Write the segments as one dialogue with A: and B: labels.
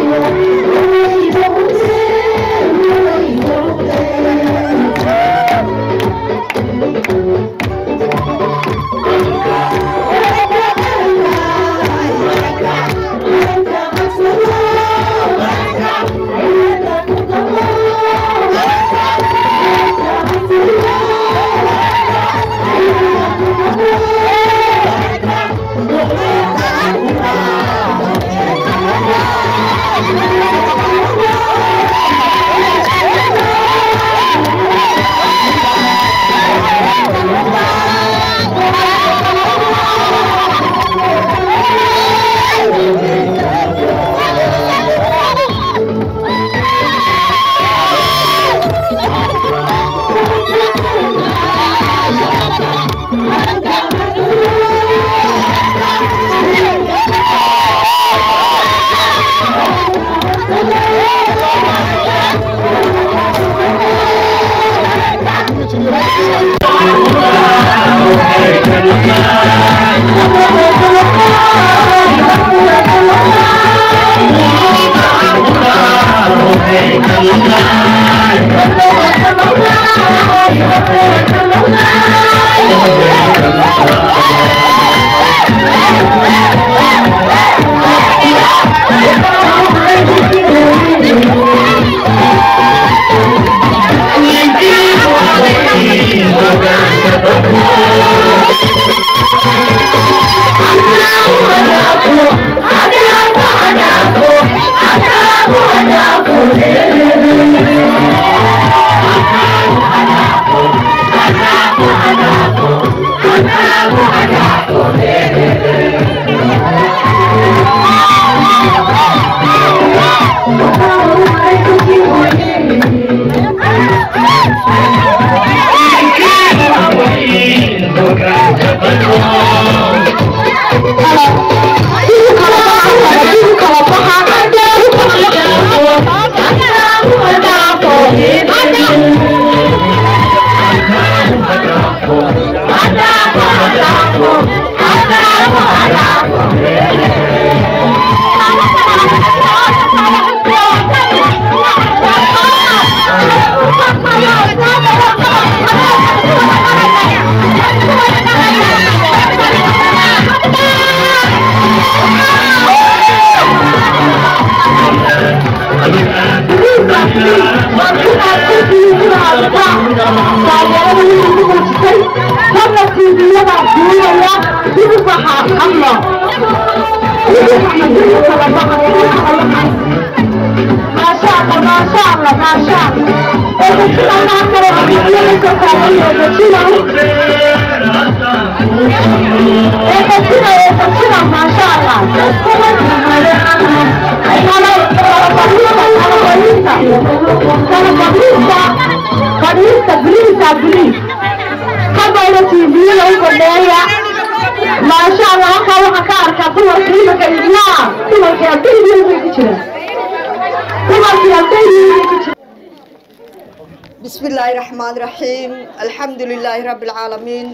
A: بسم الله الرحمن الرحيم الحمد لله رب العالمين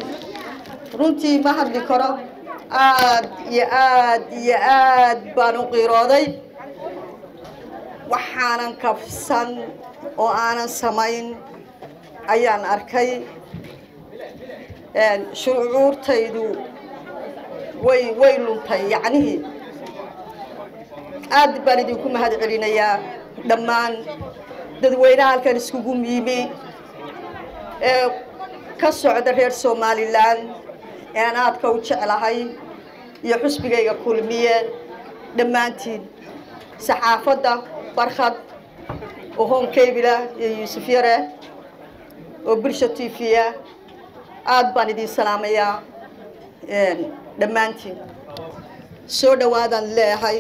A: runtii ma hadli karo aad iyo aad iyo aad baan u qiirooday waxaanan kafsan oo aanan samayn ayaan arkay shucuurtaydu way way luntay yacnihii aad baan idinku mahad celinayaa dhammaan dadweynaha halkan iskugu yimi ee ka socda reer somalilan ee aan aadka u jeclahay iyo xusbigayga kulmiye dhammaantiin saxaafadda barkhad oo honkabila iyo yuusuf yare oo bulsha t v-a aad baan idin salaamayaa dhammaantiin soo dhawaadaan leeyahay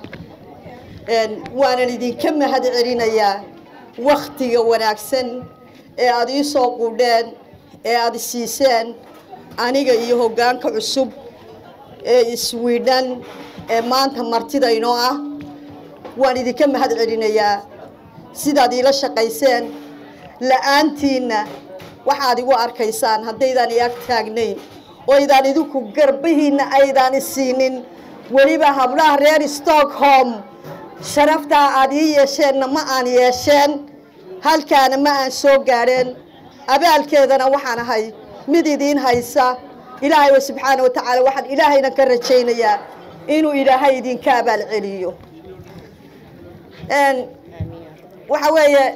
A: waanan idinka mahad celinayaa waktiga wanaagsan ee aada ii soo qudheen ee aada siiseen aniga iyo hoggaanka cusub ee iswiidhan ee maanta martida inoo ah waan idinka mahad celinayaa sidaad iila shaqayseen la-aantiinna waxaad igu arkaysaan haddaydaan i ag taagnayn oo aydaan idinku garbihiinna aydaan isiinin weliba hablaha reer stockholm sharaftaa aad ii yeesheenna ma aan yeesheen halkaana ma aan soo gaadheen abaalkeedana waxaan ahay mid idiin haysa ilaahay wa subxaana wa tacaala waxaan ilaahayna ka rajaynayaa inuu ilaahay idinka abaal celiyo waxa weeye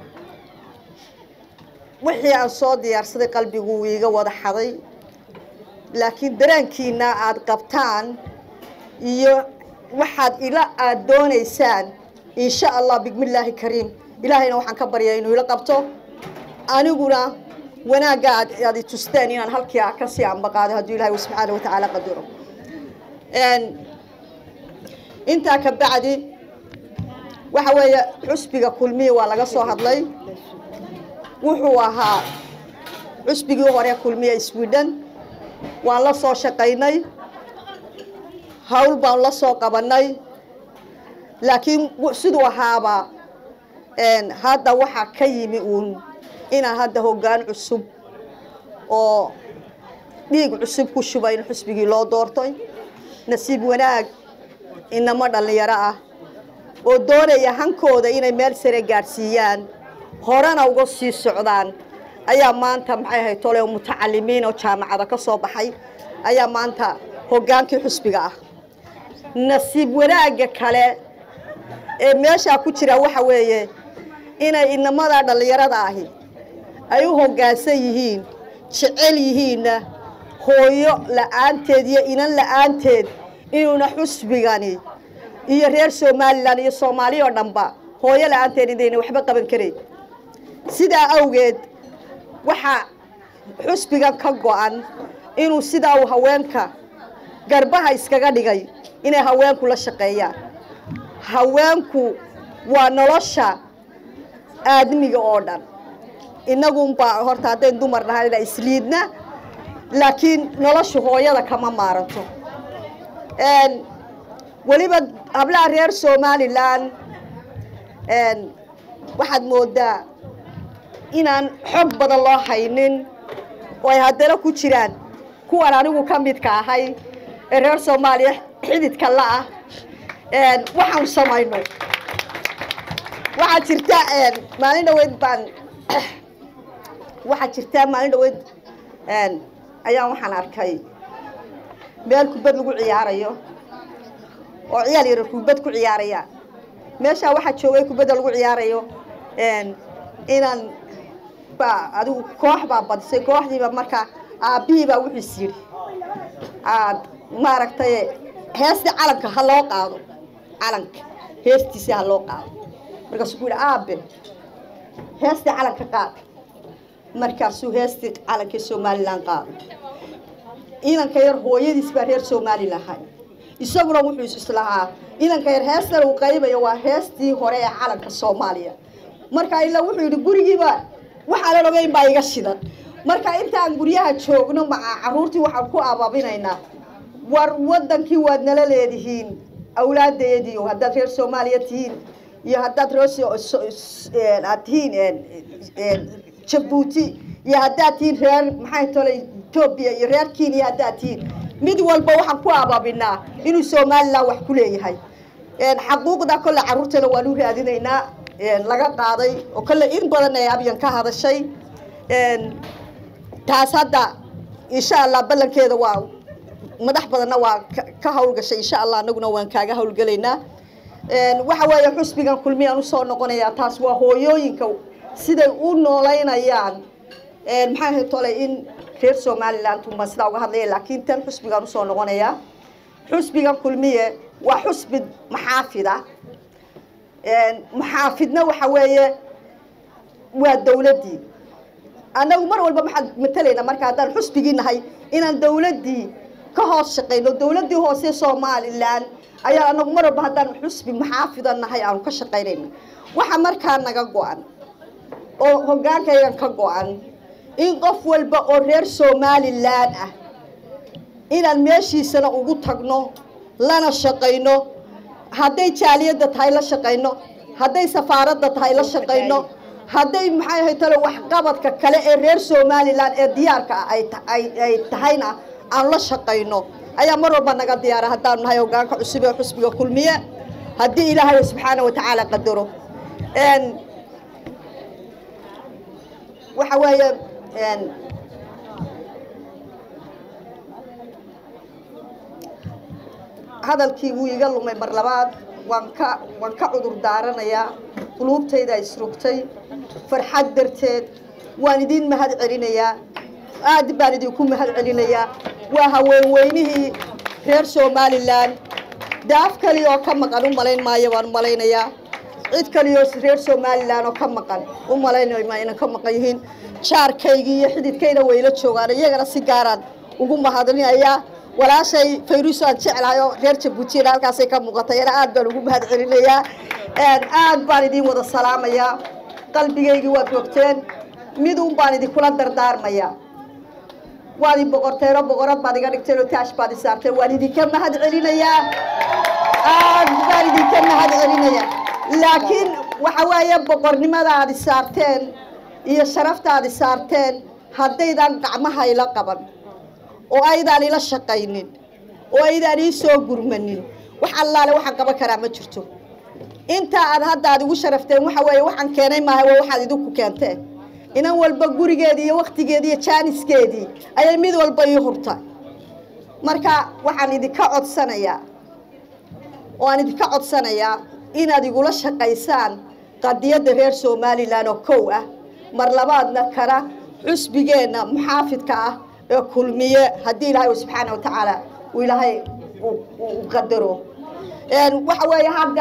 A: wixii aan soo diyaarsaday qalbigu wuu iiga wada xaday laakiin dareenkiina aada qabtaan iyo waxaad ila aada doonaysaan insha allah bismillaahi kariim ilaahayna waxaan ka baryaa inuu ila qabto aniguna wanaagga aad aad i tusteen inaan halkii a kasii ambaqaado hadduu ilahay subxaana wa tacaala qadaro intaa ka bacdi waxa weeye xusbiga kulmiya waa laga soo hadlay wuxuu ahaa xusbigii hore kulmiya sweden waan la soo shaqaynay hawl baan la soo qabanay laakiin siduu ahaaba hadda waxaa ka yimi uun inaan hadda hoggaan cusub oo dhiig cusub ku shuba in xusbigii loo doortay nasiib wanaag inamo dhallinyaro ah oo doonaya hankooda inay meel sare gaadhsiiyaan horena uga sii socdaan ayaa maanta maxay ahayd tole mutacalimiin oo jaamacada ka soo baxay ayaa maanta hoggaankii xusbiga ah nasiib wanaagga kale ee meeshaa ku jira waxa weeye inay inamada dhallinyarada ahi ay u hoggaansan yihiin jecel yihiinna hooyo la-aanteed iyo inan la-aanteed inuuna xusbigani iyo reer somalilan iyo soomaali oo dhanba hooyo la-aanteed idayna waxba qaban karayn sidaa awgeed waxaa xusbigan ka go-an inuu sidaa uu haweenka garbaha iskaga dhigay inay haweenku la shaqeeyaan haweenku waa nolosha aadmiga oo dhan inagunbaa horta haddayn dumar nahanina isliidna laakiin noloshu hooyada kama maaranto weliba hablaha reer somalilan waxaad moodaa inaan xog badan loo haynin oo ay haddana ku jiraan kuwan anigu ka midka ahay ee reer soomaaliya xididka la-ah waxaan samayno waxaa jirta maalin dhaweyd baan waxaa jirtaa maalin dhaweyd ayaan waxaan arkay meel kubad lagu ciyaarayo oo ciyaal yar kubad ku ciyaaraya meeshaa waxaa joogay kubadda lagu ciyaarayo inaan baa adigu koox baa badisay kooxdiiba markaa aabbihiibaa wuxuus yidhi aad maaragtay heestii calanka ha loo qaado calanka heestiisii ha loo qaado markaasuu ku yidhi aabe heestii calanka qaad markaasuu heestii calankii somalilan qaado ciidanka yar hooyadiis baa reer somalilan hay isaguna wuxuu islahaa ciidanka yar heestan uu qaybayo waa heestii hore ee calanka soomaaliya marka ilaa wuxuu yidhi gurigiiba waxaanan ogeyn baa iga shidan marka intaan guryaha joogno maca caruurtii waxaan ku abaabinaynaa war wadankii waad nala leedihiin awlaadeediio haddaad reer soomaaliya tihiin iyo haddaad reer aad tihiin jabuuti iyo haddaad tihiin reer maxay tole etoobiya iyo reer kenya haddaad tihiin mid walba waxaan ku abaabinaa inuu somalilan wax ku leeyahay xaquuqda kolle carruurtana waanu raadinaynaa laga qaaday oo kolle in badan ay abyan ka hadashay taas hadda insha allah ballankeeda waa madax badanna waa ka hawlgashay insha allah anaguna waan kaaga hawlgelaynaa waxa weeye xusbigan kulmiyaan usoo noqonayaa taas waa hooyooyinka siday u noolaynayaan maxaa ahayd tole in reer somaliland unbaan sidaa uga hadlaya laakiin tan xusbigaan usoo noqonayaa xusbigan kulmiye waa xusbi maxaafida maxaafidna waxa weeye waa dawladdii annagu mar walba maxaad matalaynaa marka haddaan xusbigii nahay inaan dawladdii ka hoos shaqayno dawladdii hoose somalilan ayaa anagu mar walba haddaan xusbi maxaafida nahay aanu ka shaqaynayna waxa markaa naga go-an oo hoggaankaygan ka go-an in qof walba oo reer somalilan ah inaan meeshiisana ugu tagno lana shaqayno hadday jaaliyadda tahay la shaqayno hadday safaaradda tahay la shaqayno hadday maxay ahay tale waxqabadka kale ee reer somalilan ee diyaarka ah ay tahayna aan la shaqayno ayaa mar walba naga diyaara haddaanu nahay hoggaanka cusub ee xusbiga kulmiye haddii ilaahay subxaana wa tacaala qadaro waxa weeye hadalkii wuu iga lumay mar labaad waan ka waan ka cudur daaranayaa quluubtayda isrugtay farxad darteed waan idin mahad celinayaa aad baan idinku mahad celinayaa waa haweenweynihii reer somalilan daaf kaliya oo ka maqan u malayn maayo baan u malaynayaa cid kaliyo reer somalilan oo ka maqan u malaynayo ma inan ka maqan yihiin jaarkaygii iyo xididkayna wayla joogaan iyagana si gaaraan ugu mahadinayaa walaashay fayruus aan jeclahay oo reer jabuutina halkaasay ka muuqatay ana aad baan ugu mahad celinayaa aad baan idin wada salaamayaa qalbigaygii waad rogteen midun baan idinkula dardaarmayaa waad i boqorteenoo boqorad baad iga dhigteen oo taash baad i saarteen waan idinka mahad celinayaa aad baan idinka mahad celinayaa laakiin waxa weeye boqornimada aad i saarteen iyo sharafta aad i saarteen haddaydan gacmaha ila qaban oo aydaan ila shaqaynin oo aydaan ii soo gurmanin wax allaale waxaan qaban karaa ma jirto inta aad hadda aad igu sharafteen waxa weeye waxaan keenay maaha waa waxaad idinku keenteen inan walba gurigeedii iyo waktigeedii iyo jaaniskeedii ayay mid walba ii hurtay marka waxaan idinka codsanayaa oo aan idinka codsanayaa inaad igula shaqaysaan qadiyadda reer somalilan oo kow ah mar labaadna kana xusbigeenna muxaafidka ah ee kulmiye haddii ilaahay subxaana wa tacaala uu ilaahay u qadaro waxa weeye hadda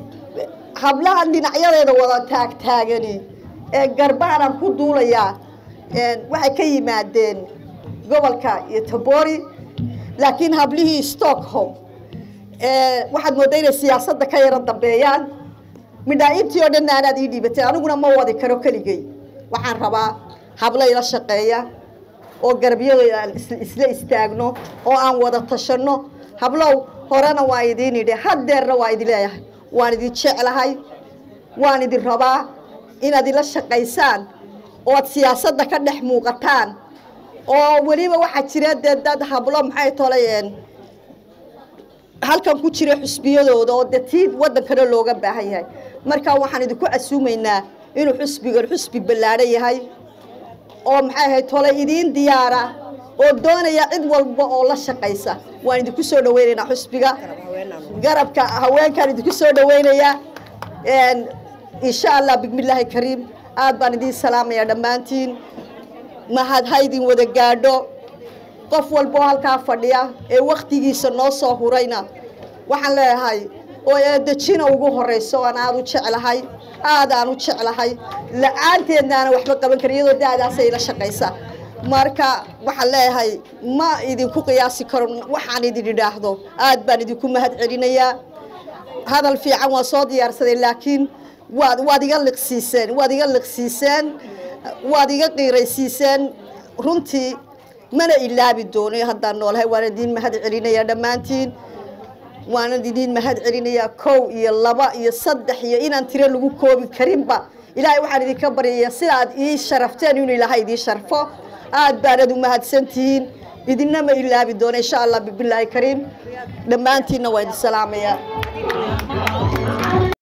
A: hablahan dhinacyadeeda wada taagtaagani ee garbaanaan ku duulayaa waxay ka yimaadeen gobolka iyo tabori laakiin hablihii stockholm waxaad moodda inay siyaasadda ka yaro dambeeyaan midhaa-intii oo dhanna anaad ii dhiibatay aniguna ma wadi karo keligay waxaan rabaa habla ila shaqeeya oo garabyada aan isla istaagno oo aan wada tashanno hablow horena waan idiin idhi haddeerna waa idin leeyahay waan idin jeclahay waan idin rabaa inaad ila shaqaysaan ood siyaasadda ka dhex muuqataan oo weliba waxaa jira dee dad hablo maxay tolayeen halkan ku jira xusbiyadooda oo dee tii waddankana looga baahan yahay marka waxaan idinku casuumaynaa inuu xusbigan xusbi ballaadhan yahay oo maxay ahayd tole idiin diyaara oo doonaya cid walba oo la shaqaysa waan idinku soo dhaweynaynaa xusbiga garabka haweenkaan idinku soo dhaweynayaa insha allah bismillaahi kariim aad baan idiin salaamaya dhammaantiin mahad ha idin wada gaadho qof walba oo halkaa fadhiya ee waktigiisa noo soo hurayna waxaan leeyahay oo eedejina ugu horeyso aan aada u jeclahay aad aan u jeclahay la-aanteedna aanan waxba qaban karin iyadoo da-daasay ila shaqaysa marka waxaan leeyahay ma idinku qiyaasi karo waxaan idin idhaahdo aad baan idinku mahad celinayaa hadal fiican waa soo diyaarsaday laakiin waad waad iga liqsiiseen waad iga liqsiiseen waad iga qiiraysiiseen runtii mana ilaabi doono haddaan noolahay waan idiin mahad celinayaa dhammaantiin waana idiin mahad celinayaa kow iyo laba iyo saddex iyo inaan tiro lagu koobi karinba ilaahay waxaan idinka baryayaa sidaad ii sharafteen inuu ilaahay idiin sharfo aad baanad u mahadsan tihiin idinna ma ilaabi doono insha allah bibilaahi kariim dhammaantiinna waa idin salaamayaa